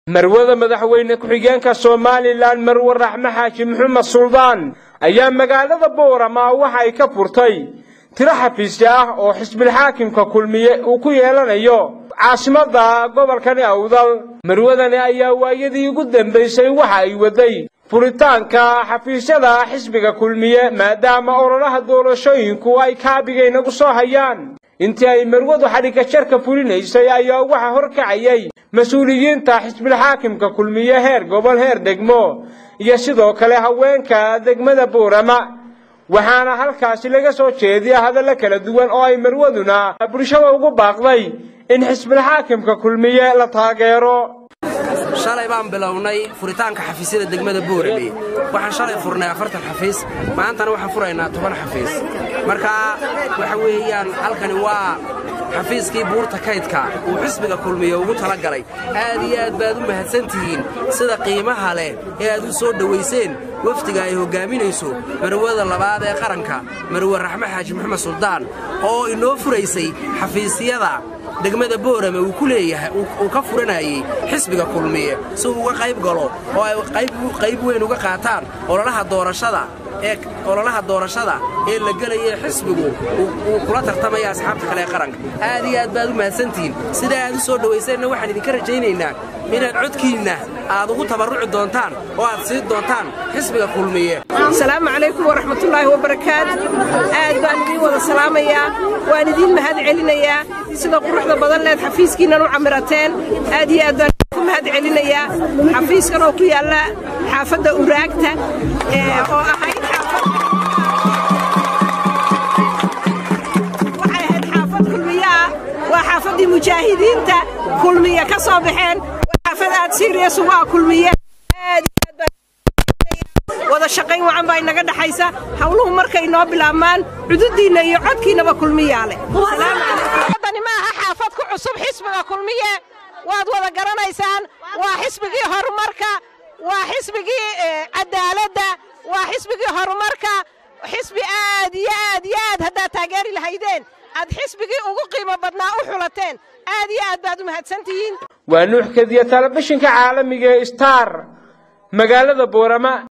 marwada madaxweyne ku-xigeenka somalilan marwe raxme xaaji maxamed suldaan ayaa magaalada boorama waxa ay ka furtay tiro xafiisya ah oo xisbilxaakimka kulmiye uu ku yeelanayo caasimada gobolkani awdal marwadani ayaa waayadii ugu dambaysay waxa ay waday furitaanka xafiisyada xisbiga kulmiye maadaama ololaha doorashooyinku ay kaabigaynagu soo hayaan intii ay marwadu xadhigga jarka fulinaysay ayaa waxa horkacayay mas-uuliyiinta xisbilxaakimka kulmiye heer gobol heer degmo iyo sidoo kale haweenka degmada boorama waxaana halkaasi laga soo jeediya hadallo kala duwan oo ay marwaduna bulshada ugu baaqday in xisbilxaakimka kulmiye la taageero shalay baan bilownay furitaanka xafiisyada degmada boorame waxaan shalay furnay afartan xafiis maantana waxaan furaynaa toban xafiis marka waxa weeyaan halkani waa xafiiskii buurta kaydka uu xisbiga kulmiye ugu tala galay aad iyo aad baad u mahadsantihiin sida qiimaha leh ee aad u soo dhowayseen wafdiga ay hoggaaminayso marwada labaad ee qaranka marwe raxme xaaji maxamed suldaan oo inoo furaysay xafiisyada degmada boorame uu ku leeyahay uu ka furanayey xisbiga kulmiye si uu uga qayb galo oo ay qayb weyn uga qaataan ololaha doorashada ee ololaha doorashada ee la gelaya xisbigu uu kula tartamaya asxaabta kale ee qaranka aad iyo aad baad u mahadsantihiin sidaa aad u soo dhowayseenna waxaan idinka rajaynaynaa inaad codkiinna aad ugu tabarruci doontaan oo aad siin doontaan xisbiga kulmiye asalaamu calaykum waraxmatullaahi wabarakaat aad baan idiin wada salaamayaa waan idiin mahad celinayaa sida quruxda badan leed xafiiskiinnan u camirateen aad iyo aad baan ku mahad celinayaa xafiiskan oo ku yaalla xaafadda uraagta oo ahayd waxay ahayd xaafad kulmiye ah waa xaafaddii mujaahidiinta kulmiye ka soo baxeen waa xaafad aad siiriyas ugu ah kulmiye wada shaqayn wacan baa inaga dhaxaysa hawluhu markay noo bilaabmaan cududdiinna iyo codkiinnaba kulmiyaa leh dani ma aha xaafad ku cusub xisbiga kulmiye waad wada garanaysaan waa xisbigii horumarka waa xisbigii cadaaladda waa xisbigii horumarka xisbi aad iyo aad iyo aad haddaad taageeri lahaydeen aad xisbigii ugu qiimo badnaa u xulateen aad iyo aad baad u mahadsantihiin waa nuux kadiya telefishinka caalamiga ee star magaalada boorama